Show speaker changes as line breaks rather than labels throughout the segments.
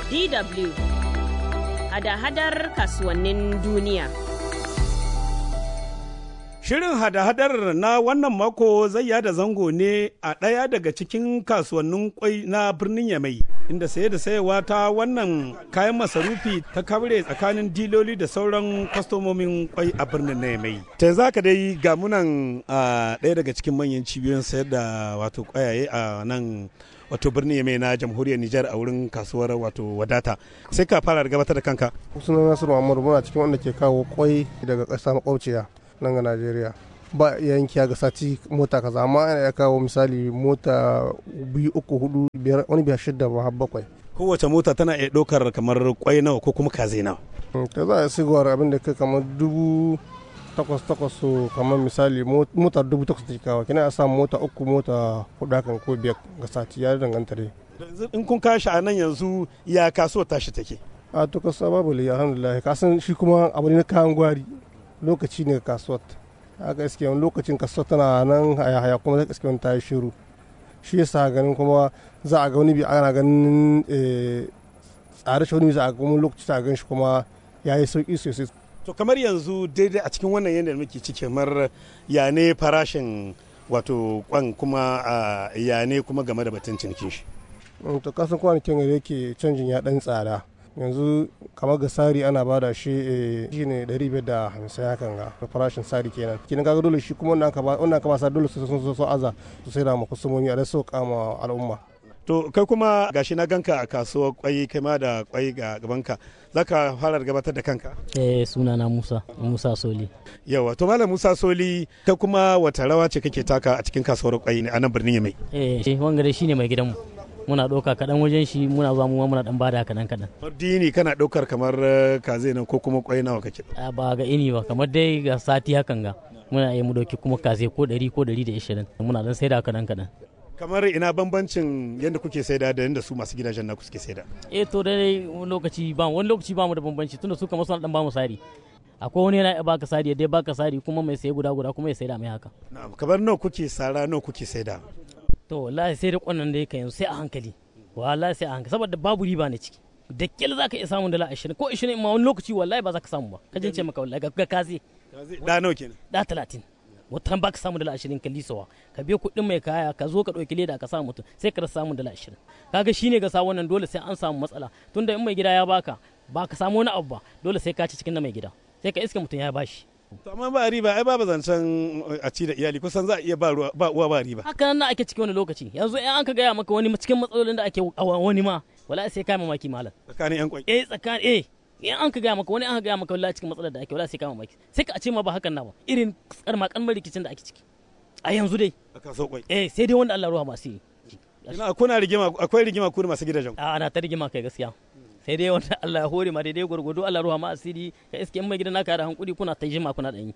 DW hada-hadar kasuwannin duniya.
Shirin hada-hadar na wannan mako zai yada zango ne a ɗaya daga cikin kasuwannin kwai na birnin Yamai, inda saye da sayewa ta wannan kayan masarufi ta kabre tsakanin diloli da sauran kwastomomin kwai a birnin na Yamai. Ta za ka dai ga munan a ɗaya daga cikin manyan cibiyoyin sayar da wato kwayaye a nan wato birnin Yamai na jamhuriyar Nijar a wurin kasuwar wato wadata. Sai ka fara gabatar da kanka.
Sunan Nasiru Muhammadu muna cikin wanda ke kawo kwai daga ƙasa makwabciya. nan ga Najeriya ba yankiya ga sati mota kaza amma ana ya kawo misali mota biyu uku hudu biyar wani biyar shidda ba har bakwai
Kowace mota tana iya ɗaukar kamar kwai nawa ko kuma kaze nawa.
ta za a sigowar abin da kai kamar dubu takwas takwas so kamar misali mota dubu takwas ta kawo kina a samu mota uku mota hudu hakan ko biyar ga sati ya danganta dai
In kun kashi a nan yanzu ya kasuwar tashi take.
a to kasa babu liya alhamdulillah kasan shi kuma abu ne na kayan gwari lokaci ne kasuwar haka iske wani lokacin kasuwar tana nan haya haya kuma zai iske wani ta yi shiru shi yasa ganin kuma za a ga wani bi ana ganin tsare shi wani bi za a ga wani lokaci ta gan shi kuma ya yi sauki sosai
To kamar yanzu daidai a cikin wannan yanayin muke ciki kamar ya ne farashin wato kwan kuma ya ne kuma game da batun cinikin shi.
to kasan kwanakin da yake canjin ya dan tsada yanzu kamar ga sari ana bada shi shi ne 550 hakan ga farashin sari kenan kenan kaga dole shi kuma wannan ka ba wannan ka ba sa dole su sun so aza su sai da mu kusumomi a da so kama al'umma
To kai kuma gashi na ganka a kasuwar kwai kai ma da kwai ga gabanka zaka fara gabatar da kanka
eh sunana Musa Musa Soli
yawa to malam Musa Soli kai kuma wata rawa ce kake taka a cikin kasuwar kwai a nan birnin Yamai
eh shi wangare shine mai gidanmu muna ɗauka kaɗan wajen shi muna zuwa mu muna ɗan bada kaɗan kaɗan.
Dini kana ɗaukar kamar kaze nan ko kuma kwai nawa kake?
Ba ga ini ba kamar dai ga sati hakan ga muna yi mu ɗauki kuma kaze ko ɗari ko ɗari da ishirin muna ɗan saida kaɗan kaɗan.
Kamar ina bambancin yadda kuke saida da yadda su masu gidajen naku suke saida?
Eh to dai wani lokaci ba wani lokaci ba mu da bambanci tunda su kamar suna ɗan ba mu sari. akwai wani yana baka sari dai baka sari kuma mai saye guda guda kuma ya saida mai haka.
Na'am kamar nawa kuke sara nawa kuke saida?
to wallahi sai da kwanan da yake yanzu sai a hankali wallahi sai a hankali saboda babu riba ne ciki da kyal za ka iya samun dala ashirin ko ashirin ma wani lokaci wallahi ba za ka samu ba ka jince maka wallahi ga kaze
da nawa kenan
da talatin wata ba ka samu dala ashirin ka lisawa ka biya kuɗin mai kaya ka zo ka ɗauki leda ka samu mutum sai ka rasa samun dala ashirin kaga shine ga sa wannan dole sai an samu matsala tunda in mai gida ya baka ba ka samu wani abu ba dole sai ka ci cikin na mai gida sai ka iska mutum ya bashi
to amma ba riba ai babu zancen a ci da iyali kusan za a iya ba uwa ba riba
haka nan ake cikin wani lokaci yanzu in an ka gaya maka wani cikin matsalolin da ake a wani ma wala sai kai mamaki malam
tsakanin yan kwai
eh tsakanin eh in an ka gaya maka wani an ka gaya maka wallahi cikin matsalar da ake wala sai kai mamaki sai ka ce ma ba hakan na ba irin karma kalmar rikicin da ake ciki a yanzu dai
a kaso kwai
eh sai dai wanda Allah ruwa masu yi
ina kuna rigima akwai rigima ku masu gidajen
a ana ta rigima kai gaskiya sai dai wanda Allah ya hore ma daidai gwargwado Allah ruwa ma asiri ka iske in mai gidan naka da hankuri kuna ta jima kuna danyi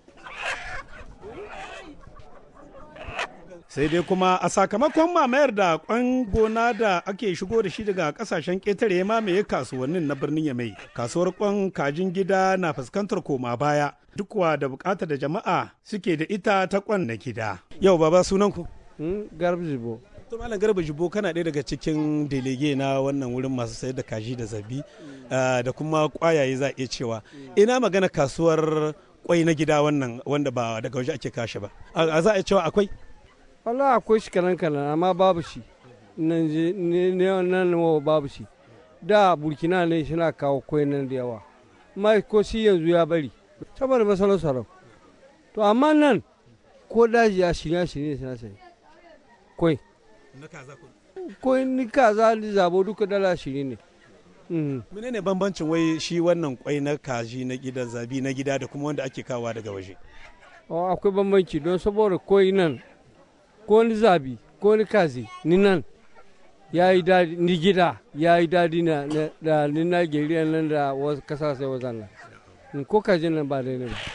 sai dai kuma a sakamakon mamayar da kwan gona da ake shigo da shi daga kasashen ƙetare ya mamaye kasuwannin na birnin yamai kasuwar kwan kajin gida na fuskantar koma baya duk wa da bukatar da jama'a suke da ita ta kwan na gida yau baba sunan ku
garba jibo
to malam garba jibo kana ɗaya daga cikin delege na wannan wurin masu sayar da kaji da zabi da kuma kwayaye za a iya cewa ina magana kasuwar kwai na gida wannan wanda ba daga waje ake kashe ba a za a cewa akwai
wala akwai shi kanan kanan amma babu shi nan nan babu shi da burkina ne suna kawo kwai nan da yawa amma ko shi yanzu ya bari saboda masalar sarau to amma nan ko daji ya shirya shirya suna sai kwai kwai ni kaza ni zabo duka dala shiri ne
menene bambancin wai shi wannan kwai na kaji na gida zabi na gida da kuma wanda ake kawa daga waje
akwai bambanci don saboda kwai nan ko ni zabi ko ni kazi ni nan ya yi daɗi ni gida ya yi daɗi na da ni Najeriya nan da wasu kasashe wazan nan ko kaji nan ba daidai ba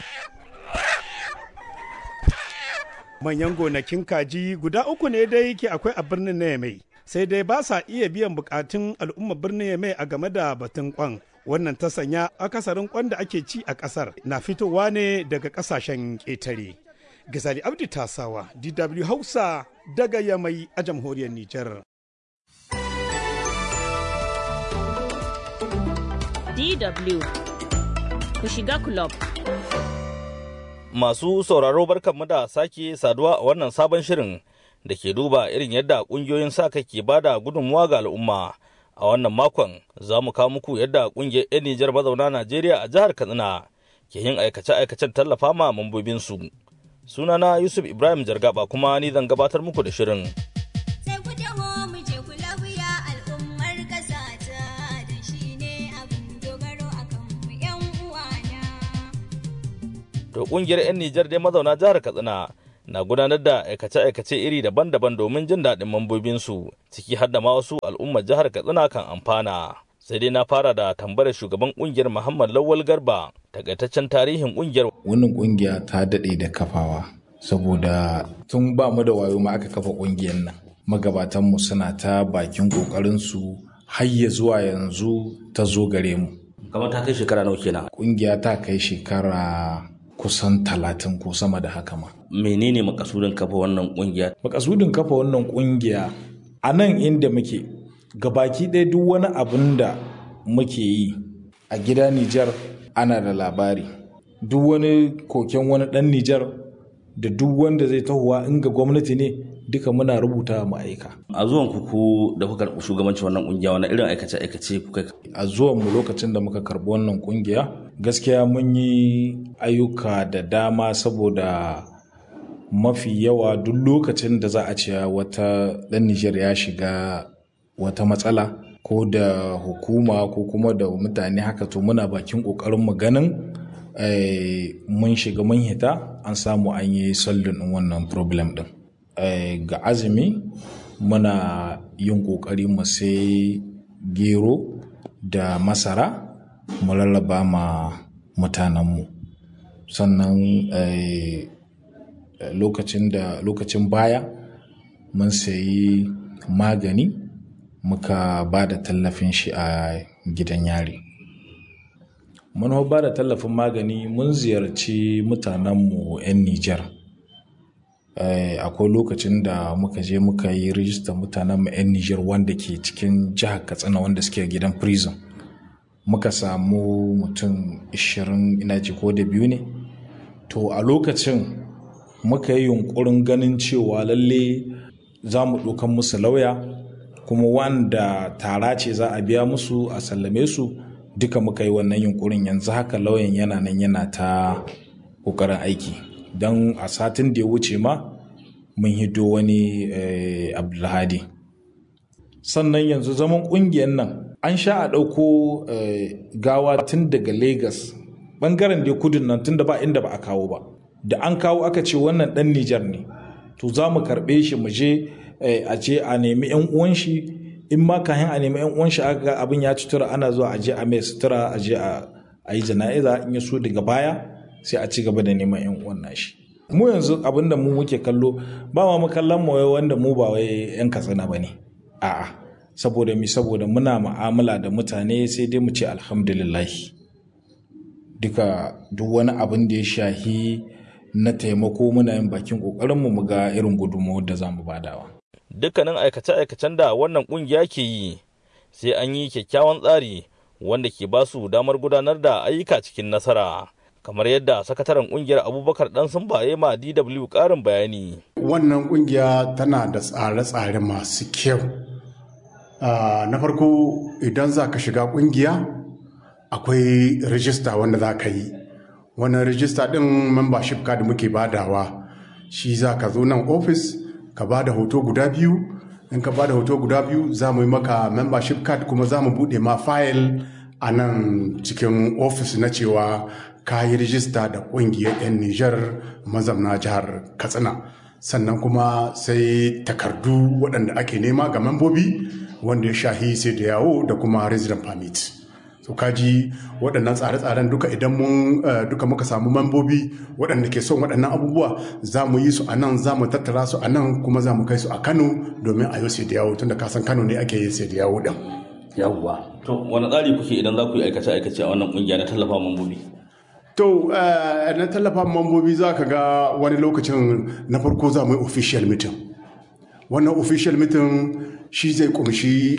manyan gonakin kaji guda uku ne dai ke akwai a birnin na yamai sai dai ba sa iya biyan bukatun al'ummar birnin yamai a game da batun kwan wannan ta sanya akasarin kwan da ake ci a kasar na fitowa ne daga kasashen ƙetare Gazali Abdi Tasawa, DW Hausa daga Yamai a jamhuriyar Nijar.
DW ku shiga club.
Masu sauraro barkanmu da sake saduwa a wannan sabon shirin da ke duba irin yadda ƙungiyoyin sa kai ke bada gudunmuwa ga al'umma. A wannan makon za mu kawo muku yadda ƙungiyar 'yan Nijar mazauna Najeriya a jihar Katsina ke yin aikace-aikacen tallafa ma mambobinsu. Sunana Yusuf Ibrahim Jargaba kuma ni zan gabatar muku da shirin. To kungiyar 'yan Nijar dai mazauna jihar Katsina na gudanar da aikace-aikace iri daban-daban domin jin daɗin mambobinsu ciki har da ma wasu al'ummar jihar Katsina kan amfana. Sai dai na fara da tambayar shugaban kungiyar Muhammad Lawal Garba takaitaccen tarihin kungiyar.
Wannan kungiya ta daɗe da kafawa saboda tun ba mu da wayo ma aka kafa kungiyar nan. Magabatanmu suna ta bakin ƙoƙarinsu har ya zuwa yanzu ta zo gare mu.
Kamar ta kai shekara nawa kenan.
Kungiya ta kai shekara kusan talatin ko sama da haka ma.
Menene makasudin kafa wannan kungiya?
Makasudin kafa wannan kungiya a nan inda muke gabaki ɗaya duk wani abin da muke yi a gida Nijar ana da labari. Duk wani koken wani ɗan Nijar da duk wanda zai tahowa in ga gwamnati ne duka muna rubuta mu aika.
A zuwan ku ku da kuka karɓi shugabancin wannan kungiya wani irin aikace-aikace kuka
A zuwan mu lokacin da muka karɓi wannan kungiya gaskiya mun yi ayyuka da dama saboda mafi yawa duk lokacin da za a ce wata ɗan Nijar ya shiga wata matsala ko da hukuma ko kuma da mutane haka to muna bakin ƙoƙarin mu ganin mun shiga mun hita an samu an yi sallin ɗin wannan problem ɗin. ga azumi muna yin ƙoƙari mu sai gero da masara mu lallaba ma mutanenmu sannan lokacin da lokacin baya mun sayi magani muka ba da tallafin shi a gidan yari mun ba da tallafin magani mun ziyarci mutanenmu 'yan nijar akwai lokacin da muka je muka yi rijistar mutanen 'yan Nijar wanda ke cikin jihar Katsina wanda suke gidan prison. Muka samu mutum 20 ina ji ko da biyu ne. To a lokacin muka yi yunkurin ganin cewa lalle za mu ɗaukan musu lauya kuma wanda tara ce za a biya musu a sallame su duka muka yi wannan yunkurin yanzu haka lauyan yana nan yana ta ƙoƙarin aiki. don a satin da ya wuce ma mun hido wani abdulhadi sannan yanzu zaman kungiyar nan an sha a ɗauko gawa tun daga lagos ɓangaren da kudin nan tun da ba inda ba a kawo ba da an kawo aka ce wannan ɗan nijar ne to za mu karɓe shi mu je a ce a nemi yan uwan shi in ma kayan a nemi yan uwan shi aka ga abin ya cutura ana zuwa a je a mai sutura a je a yi jana'iza in ya so daga baya sai a ci gaba da neman yan uwan nashi mu yanzu abin da mu muke kallo ba ma kallon mu wanda mu ba wai yan katsina ba ne a'a saboda mi saboda muna mu'amala da mutane sai dai mu ce alhamdulillah duka duk wani abin da ya shahi na taimako muna yin bakin kokarin mu mu ga irin gudunmawar da za mu badawa
dukkanin aikace-aikacen da wannan kungiya ke yi sai an yi kyakkyawan tsari wanda ke ba su damar gudanar da ayyuka cikin nasara kamar yadda sakataren kungiyar abubakar dan sun baye ma dw karin bayani
wannan kungiya tana da tsare-tsare masu kyau na farko idan za ka shiga kungiya akwai rijista wanda za ka yi wannan rijista din membership card muke badawa shi za ka zo nan ofis ka ba da hoto guda biyu in ka ba da hoto guda biyu za mu yi maka membership card kuma za mu buɗe ma fayil a nan cikin ofis na cewa ka yi rijista da ƙungiyar 'yan Nijar mazamna jihar Katsina. Sannan kuma sai takardu waɗanda ake nema ga membobi wanda ya shahi sai da yawo da kuma resident permit. So kaji waɗannan tsare-tsaren duka idan mun duka muka samu membobi waɗanda ke son waɗannan abubuwa za mu yi su a nan za mu tattara su a nan kuma za mu kai su a Kano domin a yi sai da yawo tunda kasan Kano ne ake yi sai da yawo ɗin.
yawwa to wani tsari kuke idan za ku yi aikace-aikace a wannan kungiya na tallafa mambobi
To, na tallafa mambobi za ka ga wani lokacin na farko za mu yi official meeting. wannan official meeting shi zai kumshi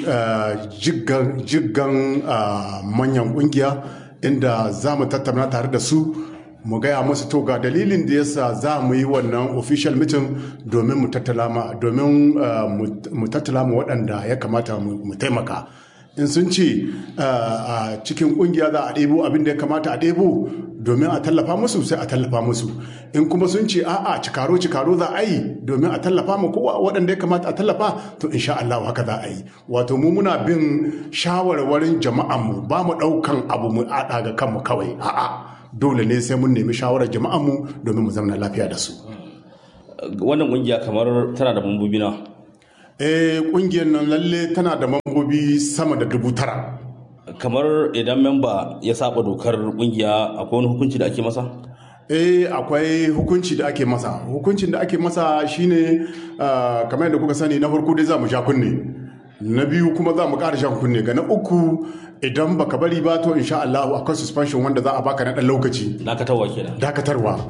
jiggan manyan kungiya inda za mu tattauna tare da su mu gaya musu to ga dalilin da yasa za mu yi wannan official meeting domin mu tattala ma domin mu tattala ma waɗanda ya kamata mu taimaka in sun ce a cikin kungiya za a ɗebo abin da ya kamata a ɗebo domin a tallafa musu sai a tallafa musu in kuma sun ce a'a cikaro cikaro za a yi domin a tallafa mu kowa waɗanda ya kamata a tallafa to insha Allah haka za a yi wato mu muna bin shawarwarin jama'an mu ba mu ɗaukan abu mu aɗa ga kanmu kawai a'a dole ne sai mun nemi shawarar jama'an mu domin mu zauna lafiya da su
wannan kungiya kamar tana da mambobi na
eh kungiyar nan lalle tana da mambobi sama da dubu tara
kamar idan memba ya saba dokar kungiya akwai wani hukunci da ake masa
eh akwai hukunci da ake masa hukuncin da ake masa shine uh, kamar yadda kuka sani na farko dai za mu sha kunne na biyu kuma za mu ƙara shan kunne ga na uku idan baka bari ba to insha Allah akwai suspension wanda za a baka na ɗan lokaci
dakatarwa kenan
dakatarwa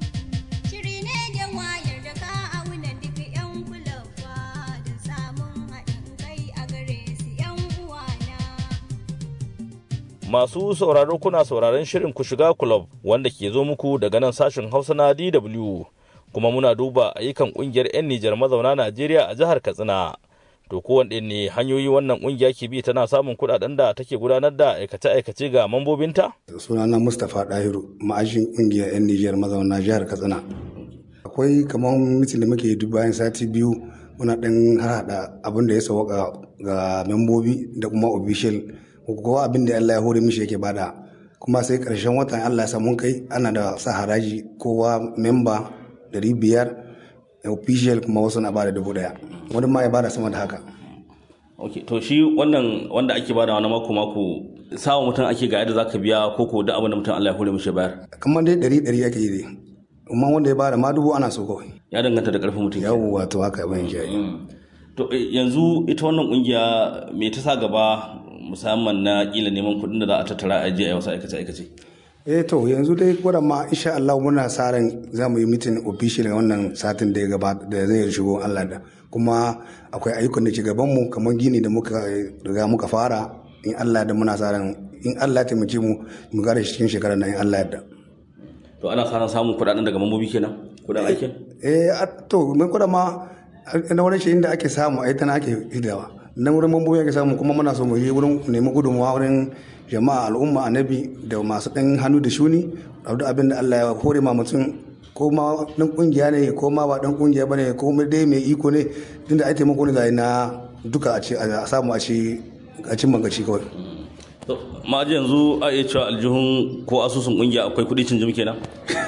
masu sauraro kuna sauraron shirin ku shiga club wanda ke zo muku daga nan sashen hausa na dw kuma muna duba ayyukan kungiyar 'yan nijar mazauna najeriya a jihar katsina to kowanne ne hanyoyi wannan kungiya ke bi tana samun kudaden da take gudanar da aikace-aikace ga mambobinta
sunana mustapha dahiru ma'ajin kungiyar 'yan nijar mazauna jihar katsina akwai kamar mitin da muke duk bayan sati biyu muna ɗan harhaɗa abin da ya sauka ga membobi da kuma official kowa abin da Allah ya hore mishi yake bada kuma sai karshen watan Allah ya samu kai ana da sa haraji kowa memba dari biyar official kuma wasu na bada dubu daya wani ma ya bada sama da haka
ok to shi wannan wanda ake bada wani mako mako sawa mutum ake ga yadda zaka biya ko ko da abin da mutum Allah ya hore mishi bayar
kamar dai dari dari ake yi dai amma wanda ya bada ma dubu ana so kawai
ya danganta da karfin mutum
yawo wato haka ban shi
to yanzu ita wannan kungiya me ta sa gaba musamman na kila neman kuɗin da za a tattara a a wasu aikace aikace
eh to yanzu dai gwada ma insha Allah muna sa ran za mu yi mitin official ga wannan satin da ya gabata da zai shigo Allah da kuma akwai ayyukan da ke gaban mu kamar gini da muka riga muka fara in Allah da muna sa ran in Allah ya taimake mu mu gare shi cikin shekarar nan in Allah ya da
to ana sa ran samun kuɗaɗen daga mambobi kenan kuɗin aikin
eh to mun gwada ma na wurin shi inda ake samu ai tana ake hidawa na wurin mambobi ake samu kuma muna so mu yi wurin nemi gudunmawa wurin jama'a al'umma annabi da masu ɗan hannu da shuni da abin da Allah ya hore ma mutum ko ma ɗan ƙungiya ne ko ma ba ɗan ƙungiya ba ne ko dai mai iko ne tunda ai taimako ne zai na duka a samu a ci a cin magaci kawai.
ma yanzu a iya cewa aljihun ko asusun ƙungiya akwai kuɗi cin jim kenan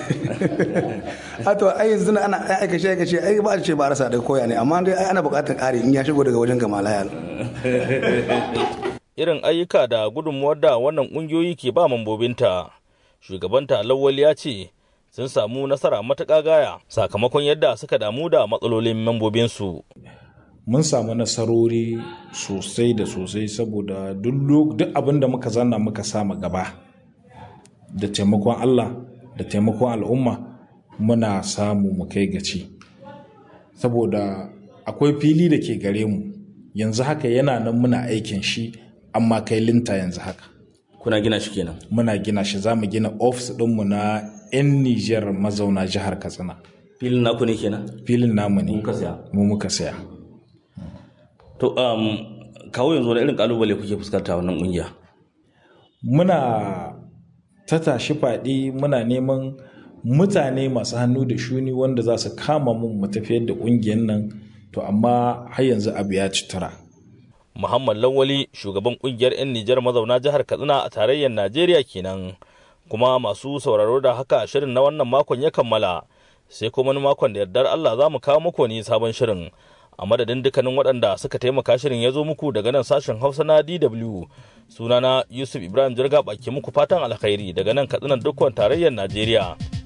a to ai yanzu ana aikace aikace ai ba a ce ba rasa da koya ne amma dai ai ana buƙatar ƙari in ya shigo daga wajen gamalaya
irin ayyuka da gudunmuwar da wannan ƙungiyoyi ke ba mambobinta shugabanta lawal ya ce sun samu nasara matuƙa gaya sakamakon yadda suka damu da matsalolin mambobinsu
mun samu nasarori sosai da sosai saboda duk abin da muka zanna muka sama gaba da taimakon allah da taimakon al'umma muna samu mu kai gaci saboda akwai fili da ke gare mu yanzu haka yana nan muna aikin shi amma kai linta yanzu haka
kuna gina shi kenan
muna gina shi za mu gina ofis ɗinmu na 'yan nijar mazauna jihar katsina
filin naku ne kenan
filin namu ne
muka saya
mu muka saya
to um, kawo yanzu wani irin kalubale kuke fuskanta wannan kungiya
muna ta tashi faɗi muna neman mutane masu hannu da shuni wanda za su kama mun mu tafiyar da ƙungiyar nan to amma har yanzu abu ya ci tura
Muhammad Lawali shugaban kungiyar 'yan Nijar mazauna jihar Katsina a tarayyar Najeriya kenan kuma masu sauraro da haka shirin na wannan makon ya kammala sai kuma wani makon da yardar Allah za mu kawo muku wani sabon shirin a madadin dukkanin waɗanda suka taimaka shirin ya zo muku daga nan sashen Hausa na DW sunana Yusuf Ibrahim Jirga baki muku fatan alkhairi daga nan Katsina dukkan tarayyar Najeriya